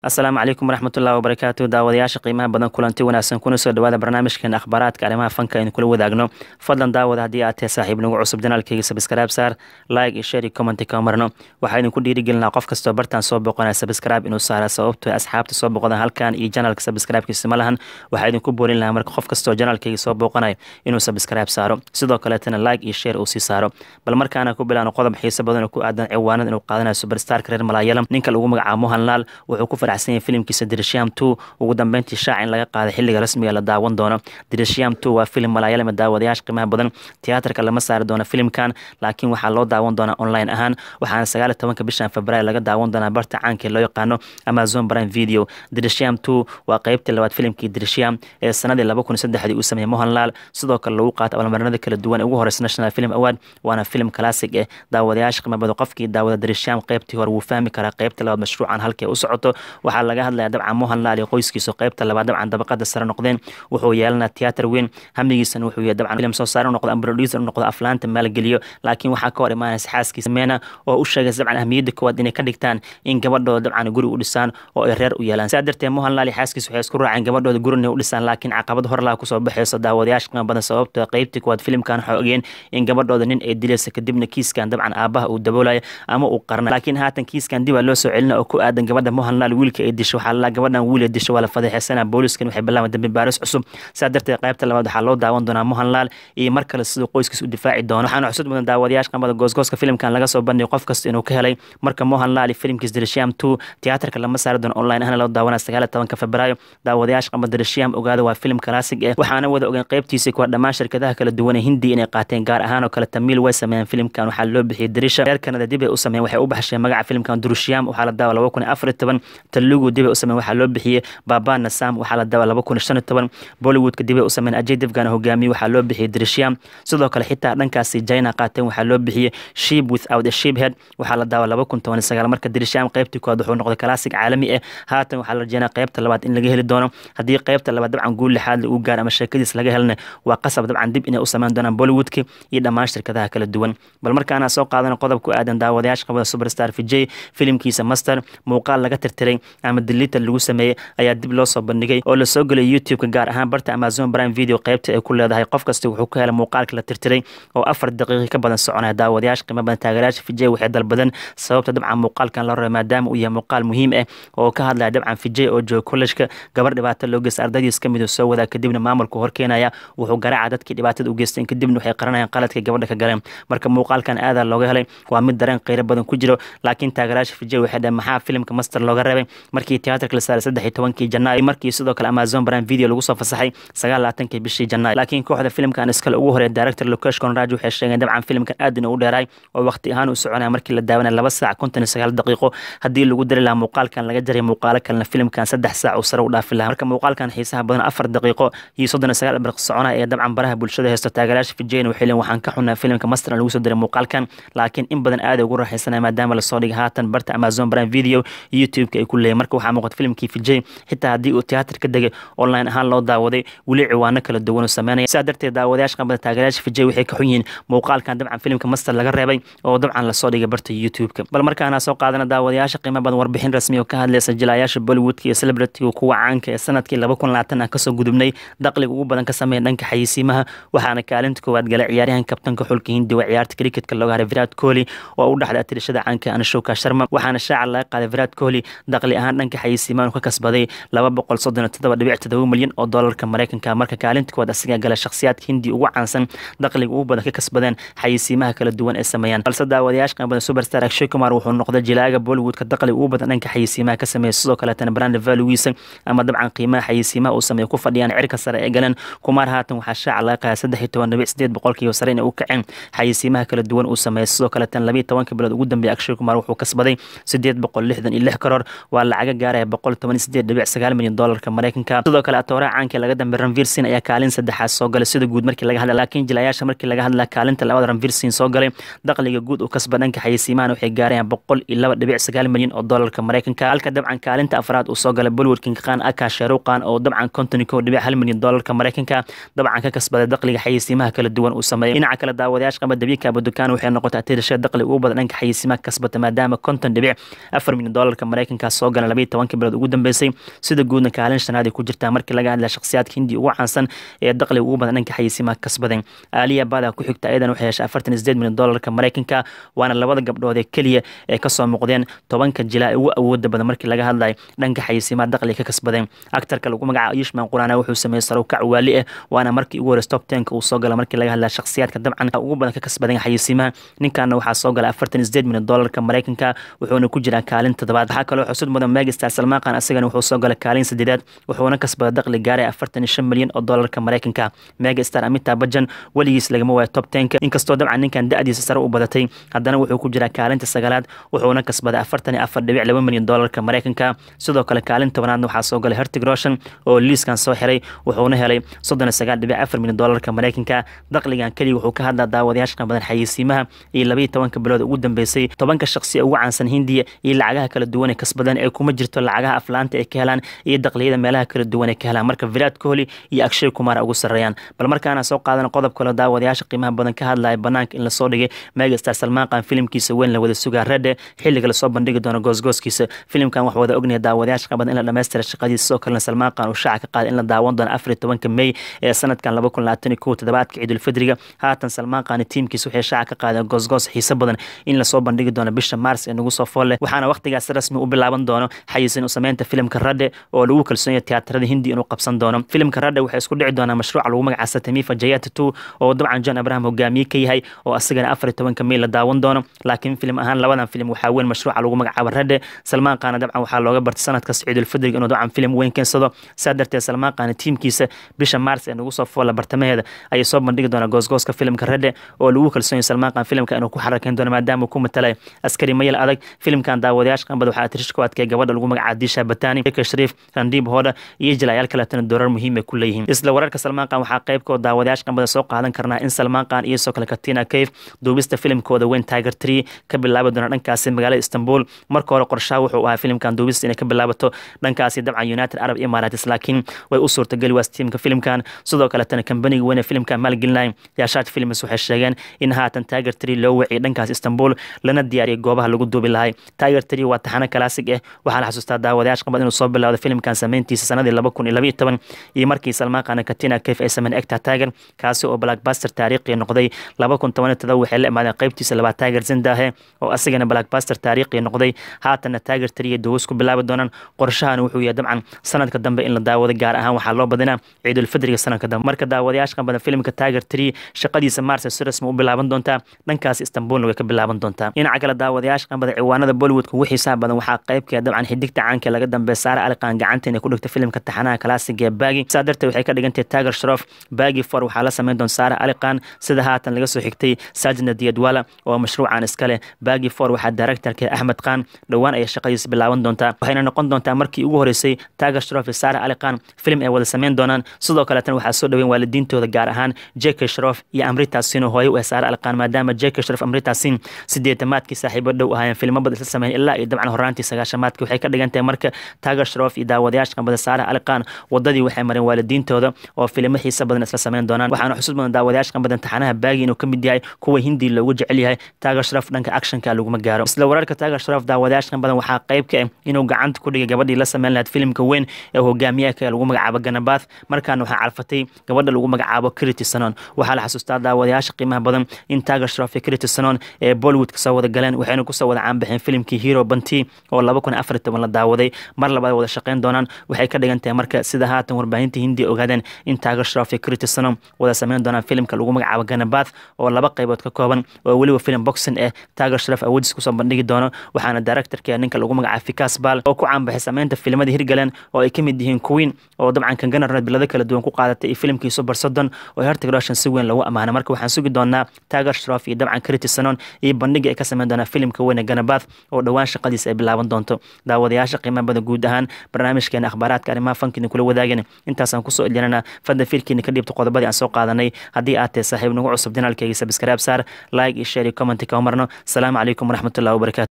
asalaamu calaykum waraxmatullahi wabarakaatu daawadayaasha qiimaha badan kulanti wanaagsan kuna soo dhawaada barnaamijkeena akhbaaraadka arrimaha fanka aynu kula wadaagno fadlan daawada haddii aad tahay saaxiib nagu cusub janaalkayga sabskraib saar like iyo share iyo commenti ka marno waxaa idinku dhiirigelinaa qof kastoo bartaan soo boqonaya sabskraib inuu saara sababto asxaabta soo boqodan halkan iyo janaalka sabskraibkiisa ma lahan waxaa idinku boorin lahaa marka qof kastoo janaalkayga soo booqanayo inuu sabskraib saaro sidoo kaleetana like iyo share uu sii saaro bal markaana ku bilaano qodob xiiso badan oo ku aadan ciwaanada inuu qaadanayo superstarka reer malaayalam ninka lagu magacaabo mohan laal wuxuu ku faraxsan yahay filimkiisa dirisham two ugu dambeyntii shaac in laga qaaday xilliga rasmiga la daawan doono dirisham two waa filim malaayalam daawadayaasha qiimaha badan tiyaatarka lama saari doono filimkan laakiin waxaa loo daawan doonaa online ahaan waxaana sagaal iyo tobanka bishan februaar laga daawan doonaa barta caanka loo yaqaano amazon prime video dirisham two waa qeybtii labaad filimkii dirisham ee sanadii laba kun saddexdii uu sameeyey mohan laal sidoo kale lagu qaatay abaalmarinada kala duwan ugu horeysa national film award waana filim classic eh daawadayaasha qiimaha badan qofkii daawada dirisham qeybtii hore wuu fahmi karaa qeybta labaad mashruucan halkay u socoto waxaa laga hadlaya dabcan mohan laal iyo qoyskiisa qeybta labaad dabcan dabaqada sare noqdeen wuxuu yeelanaa tiyaatar weyn hamigiisana wuxuu yahay dabcan filim soo saare noqdo ama producer noqdo aflaanta maalgeliyo laakiin waxaa ka hor imaanaysa xaaskiisa meena oo u sheegaysa dabcan ahmiyadda koowaad inay ka dhigtaan in gabadhooda dabcan guri u dhisaan oo ay reer u yeelaan sidaa darteed mohan laal iyo xaaskiisa waxay isku raaceen gabadhooda guri inay u dhisaan laakiin caqabad horlaa kusoo baxayso daawadayaasha qiimo badan sababto qeybtii koowaad filimkan waxay ogeen in gabadhooda nin ay dilaysa kadibna kiiskan dabcan aabaha uu daboolayo ama uu qarnay laakiin haatan kiiskan dib aa loo soo celina oo ku aadan gabadha mohan laal wiilka ay disho waxaa lalaa gabadhan wiil ay disho waa la fadeexeysana booliskan waxay bilaabaan dambi baaris cusub sidaa darteed qaybta labaad waxaa loo daawan doonaa mohan laal iyo mar kale siduu qoyskiis u difaaci doono waxaana xusud mudan daawadayaasha qamada goosgooska filimkan laga soo bandhigay qof kasta inuu ka helay marka mohan laal iyo filimkiis dirisham two tiyaatarka lama saari doono online ahna loo daawanaya sagaal iyo tobanka febraayo daawadayaasha qamada dirisham ogaada waa filim classic eh waxaana wada ogeyn qeybtiisa kuwa dhammaan shirkadaha kala duwan ee hindi inay qaateen gaar ahaan oo kale tamiil way sameeyeen filimkan waxaa loo bixiyey dirisha reer kanada dib ay u sameeyeen waxay u baxsheen magaca filimkan durushiyam waxaa la daawa laba kun iyo afar iyo toban talugu dib ay u sameeyeen waxaa loo bixiyey baba nasam waxaa la daawa laba kun iyo shan iyo toban bollywoodka dib ay u sameeyeen ajay devgan hogaamiye waxaa loo bixiyey dirishiyam sidoo kale xitaa dhankaasi china qaateen waxaa loo bixiyey sheep without a sheep head waxaa la daawa laba kun toban iyo sagaal marka dirishiyam qeybtii koowaad wuxuu noqday classic caalami ah haatan waxaa la rajeynaa qeybta labaad in laga heli doono haddii qeybta labaad dabcan guul lixaad uu gaar ama sheekadiis laga helna waa qasab dabcan dib inay u sameyn doonaan bollywoodka iyo dhammaan shirkadaha kala duwan bal markaana soo qaadana qodob ku aadan daawadayaasha qabada superstar vijay filimkiisa master muuqaal laga tirtiray ama dilita lagu sameeyey ayaa dib loo soo bandhigay oo lasoo gelay youtube-ka gaar ahaan barta amazon prime video qeybta ay ku leedahay qof kasta wuxuu ka helay muuqaalka la tirtiray oo afar daqiiqi ka badan soconaya daawadayaasha qiimo badan taageerayaasha vijay waxay dalbadeen sababta dabcan muuqaalkan la raba maadaama uu yahay muuqaal muhiim ah oo ka hadlaya dabcan vijay oo jooga kollejka gabar dhibaato loo geysta ardaydiis ka mid uu soo wadaa kadibna maamulku horkeenaya wuxuu garaaca dadkii dhibaatada u geysteen kadibna waxay qaranayaan qaladka gabadha ka galeen marka muuqaalkan aadaa looga helay waa mid dareen qeyro badan ku jiro laakiin taageerayaasha vijay waxay dhaheen maxaa filimka master looga reebay markii tiyaatarka la saaray saddex iyo tobankii janaayo markii sidoo kale amazon prime video lagu soo fasaxay sagaal labaatankii bishii janaayo laakiin kooxda filimkan iskale ugu horeeya director lokesh conraj waxay sheegeen dabcan filimkan aad inuu u dheeraay oo waqti ahaan uu soconaya markii la daawanaya laba saac konton iyo sagaal daqiiqo haddii lagu dari lahaa muuqaalkan laga jaray muuqaalo kalena filimkan saddex saac uu sare u dhaafi lahaa marka muuqaalkan xiisaha badan afar daqiiqo iyo soddon iyo sagaal daqiiqo soconaya ee dabcan baraha bulshada haysto taageerayaasha vijayna waxay leeyihin waxaan ka xunnaa filimka master lagu soo diray muuqaalkan laakiin in badan aad ugu raaxaysanaya maadaama lasoo dhigay haatan barta amazon prime video youtube-ka ay ku leeyahin marka waxaa muuqata filimkii vijay xitaa haddii uu tiyaatar ka degay online ahaan loo daawaday weli ciwaano kala duwan uu sameynaya sidaa darteed daawadayaasha qambada taageerayaasha vijay waxay ka xun yihiin muuqaalkan dabcan filimka master laga reebay oo dabcan lasoo dhigay barta youtube-ka bal markaana soo qaadana daawadayaasha qiimo badan warbixin rasmi oo ka hadlaysa jilayaasha bollywoodka iyo celebrityga kuwa caanka ee sanadkii laba kun labaatan ah kasoo gudubnay dakhliga ugu badan ka sameeya dhanka xayisiimaha waxaana kaalinta koowaad galay ciyaaryahan kabtanka xulka hindi waa ciyaarta cricketka looga haray virat kohli oo u dhexday atirashada caanka anshoka sharma waxaana shaaca laga qaaday virat kohli dakhli ahaan dhanka xayisiimaha ka kasbaday laba boqol soddon iyo toddoba dhibic todoba milyan oo doolarka mareykanka marka kaalinta koowaad asigaa galay shakhsiyaadka hindi ugu caansan dakhliga ugu badan ka kasbadeen xayisiimaha kala duwan ee sameeyaan balse daawadayaasha qanbada superstar akshay kumar wuxuu noqday jilaaga bollywoodka dakhliga ugu badan dhanka xayisiimaha ka sameeya sidoo kaleetana brand valuwiisa ama dabcan qiimaha xayisiimaha uu sameeya ku fadhiyaan cirka sare ee galeen kumar haatan waxaa shaaca laga qaada saddex iyo toban dhibic sideed boqolkiiba sare inay u kaceen xayisiimaha kala duwan uu sameeyay sidoo kaleetan labiyo tobanka bilood ugu dambeeya akshay kumar wuxuu kasbaday sideed boqol lixdan iyo lix karoor waa lacaga gaaraya boqol toban iyo sideed dhibic sagaal milyan doolarka mareykanka sidoo kale atooraha caanka laga dambe ranvirsin ayaa kaalin saddexaad soo galay sida guud markii laga hadla laakiin jilayaasha markii laga hadla kaalinta labada ranvirsin soo galay dakhliga guud uu kasba dhanka xayisiimahan waxay gaarayaan boqol iyo laba dhibic sagaal milyan oo doolarka mareykanka halka dabcan kaalinta afraad uu soo galay bollywood kinkaan aka sharuqan oo dabcan konton iyo kow dhibic hal milyan doolarka mareykanka dabcan ka kasbaday dakhliga xayisiimaha kala duwan uu sameeyay dhinaca kale daawadayaasha qaba dabiika abudukaan waxay noqotay atirashada dakhli ugu badan dhanka xayisiimaha kasbata maadaama konton dhibic afar milyan doolarka mareykanka soo galeen labayo tobankii bilood ugu dambeysay sida guudna kaalin shanaad ay ku jirtaa markii laga hadlaya shakhsiyaadka hindi ugu caansan ee dakhliga ugu badan dhanka xayeysiimaha kasbaden aaliya bada ku xigta ayadan waxay heshay afartan iyo sideed milyan doolarka maraykanka waana labada gabdhood ee keliya ee kasoo muuqdeen tobanka jilaa ee ugu awooda badan markii laga hadlayo dhanka xayeysiimaha dakhliga ka kasbadeen actarka lagu magacaabo yushman quraana wuxuu sameeyey sarowkac waali ah waana markii ugu horeysa top tenka uu soo gala markii laga hadlaya shakhsiyaadka dabcan ugu badan ka kasbaden xayeysiimaha ninkaana waxaa soo gala afartan iyo sideed milyan doolarka maraykanka wuxuuna ku jiraa kaalin toddobaad waxaa kaloo xusud mudan megastar salmaaqan asagana wuxuu soo galay kaalin sadeedaad wuxuuna kasbada dakhli gaaray afartan iyo shan milyan oo doolarka maraykanka megastar amita bajan weligiis lagama waayo top tenka inkastoo dabcan ninkan da-diisa sare u badatay haddana wuxuu ku jiraa kaalinta sagaalaad wuxuuna kasbaday afartan iyo afar dhibic laba milyan doolarka maraykanka sidoo kale kaalin tobanaadna waxaa soo galay hertig roshan oo liiskan soo xiray wuxuuna helay soddon iyo sagaal dhibic afar milyan doolarka maraykanka dakhligan keliya wuxuu ka hadlaa daawadayaasha badan xayeysiimaha iyo labaiyo tobanka bilood ugu dambeysay tobanka shaqsi ugu caansan hindiya iyo lacagaha kala duwan ee kasbadan ee kuma jirto lacagaha aflaanta ay ka helaan iyo dakliyada meelaha kala duwan ay ka helaan marka vilaad kohli iyo akshay kumara ugu sarreeyaan bal markaana soo qaadan qodob kale daawadayaasha qiimaha badan ka hadlaya banaanka in lasoo dhigay megastar salmaaqan filimkiisa weyn la wada sugaa redhe xilliga lasoo bandhigi doono goosgooskiisa filimkan wax wada ognahay daawadayaasha qabadan in la dhammaystira shaqadiisa sidoo kalena salmaaqan uu shaaca ka qaaday in la daawan doono afar iyo tobanka mey ee sanadkan laba kun labaatan iyo kow toddobaadka ciidulfidriga haatan salmaaqan tiimkiisa waxay shaaca ka qaadeen goosgoos xiise badan in lasoo bandhigi doono bisha maars ee nagu soo fool leh waxaana waqtigaas rasmi u bilaaban doono xayiisin u sameynta filimka radhe oo lagu kalsoon yahay tiyaatarada hindi inuu qabsan doono filimka radhe waxay isku dhici doonaa mashruuca lagu magaca satamifa jayata two oo dabcan john abraham hogaamiye ka yahay oo asagana afar iyo tobanka mey la daawan doono laakiin filim ahaan labadan filim waxaa weyn mashruuca lagu magacaabo radhe salmaan qaana dabcan waxaa looga bartay sanadkas ciidulfidrig inuu dabcan filim weyn keensado saa darteed salmaan qaana tiimkiisa bisha maars ee nagu soo foola bartamaheeda ayay soo bandhigi doonaa goosgooska filimka radhe oo lagu kalsoon yahay salmaan qaan filimka inuu ku xarakeyn doono maadaama uu ku matalay askari mayal adag filimkan daawadayaasha qanbad waxaa tirish ku adkay gabadha lagu magacaabo disha batani eka shariif randiib hooda iyo jilayaal kaletana doorar muhiim ay ku leeyihiin isla wararka salmaan qaan waxaa qaybkooda daawadayaasha qanbada soo qaadan karnaa in salmaan qaan iyo soo kale katina kayf duubista filimkooda weyn tiger tree ka bilaabi doona dhankaasi magaalada istanbul marka hore qorshaha wuxuu ahaa filimkan duubista inay ka bilaabato dhankaasi dabcan united arab emirates laakiin way u suurtageli waas tiimka filimkan sidoo kaletana kambaniga weyn ee filimkan maalgelinaya yaashaad films waxay sheegeen in haatan tiger tree loo waciyay dhankaas istanbul lana diyaariyay goobaha lagu duubi lahay tiger tree waa taxano kalaasig ah waxaa la xasuustaa daawadayaasha qabad inuu soo bilowday filimkan sameyntiisa sanadii laba kun iyo labaiyo toban iyo markii salmaan qaana katina kayf ay sameyn egta tiger kaasi oo blackbuster taariikhi noqday laba kun toban iyo todoba waxay la imaadeen qaybtiisa labaad tiger zindahe oo asagana blackbuster taariikhi noqday haatanna tiger tree iyo duwas ku bilaabi doonaan qorshahan wuxuu yahay dabcan sanadka dambe in la daawado gaar ahaan waxaa loo badinaa ciidulfidriga sanadka dambe marka daawadayaasha qabadan filimka tiger tree shaqadiisa maarse si rasmi u bilaaban doontaa dhankaas istanbulna way ka bilaaban doontaa dhinaca kale daawadayaasha qanbada ciwaanada bollywoodka ugu xiisaha badan waxaa qaybkeeda dabcan xidigta caanka laga dambeeya saare aliqaan gacanta inay ku dhigta filimka taxanaha kalaasiga ee baagi saa darteed waxay ka dhigantahay tiger shrof baagi for waxaa la sameyn doon saare aliqaan sida haatan laga soo xigtay sajna diyadwala oo mashruucan iska leh baagi for waxaa directorka axmed khan dhowaan ayay shaqadiisa bilaaban doontaa waxayna noqon doontaa markii ugu horeysay tiger shrof iyo saare aliqaan filim ay wada sameyn doonaan sidoo kaleetana waxaa soo dhaweyn waalidiintooda gaar ahaan jeke shrof iyo amritasin oo hooye u saare aliqaan maadaama jeke shrof amritasin sideetamaadkii saaxiibo dhow ahaayeen filmo bad isla sameyn ilaa iyo dabcan horaantii sagaashamaadkii waxay ka dhigan tahay marka tiger shrof iyo daawadayaasha qanbada saare aliqaan wadadii waxay mareen waalidiintooda oo filimo xiisa badan isla sameyn doonaan waxaana xusuus badan daawadayaasha qanbadan taxanaha baagi inuu ka mid yahay kuwa hindi loogu jecel yahay tiger shrof dhanka actionka laguma gaaro isla wararka tiger shrof daawadayaasha qanbadan waxaa qayb ka ah inuu gacanta ku dhigay gabadhii la sameyn lahayd filimka weyn ee hogaamiyaha lagu magacaabo ganabath markaana waxaa calfatay gabadha lagu magacaabo crity sanon waxaa la xasuustaa daawadayaasha qiimaha badan in tiger shrof iyo crity sanon ee bollywood kasoo wada galeen waxayna kusoo wada caanbaxeen filimkii hero banti oo laba kun afar toban la daawaday mar labaad wada shaqeyn doonaan waxay ka dhigan tahay marka sida haatan warbaahinta hindi ogaadeen in tiger shrof iyo crity sanon wada sameyn doonaan filimka lagu magacaabo ganabath oo laba qaybood ka kooban oo weliba filim boxing ah tiger shrof awoodiis kusoo bandhigi doono waxaana directorka ninka lagu magacaabo fikas bal oo ku caanbaxay sameynta filimada hirgaleen oo ay ka mid yihiin queen oo dabcan kanganarned bilado kala duwan ku qaadatay iyo filimkii super soddon oo hertig roshan si weyn lagu amaanay marka waxaan sugi doonaa tiger shrof iyo dabcan crity sanon iyo bandhiga ay ka sameyn doonaa filimka weyn ee ganabath oo dhowaan shaqadiisa ay bilaaban doonto daawadayaasha qiimaha bada guud ahaan barnaamijkeena akhbaaraadka arrimaha fankiina kula wadaageen intaasaan kusoo ilinana fadda fiirkiina ka dhiibta qodobadii aan soo qaadanay haddii aad tahay saaxiib nagu cusub janaalkayga sabskaraab saar like iyo share iyo commenti ka marno asalaamu calaykum waraxmatullahi wabarakatu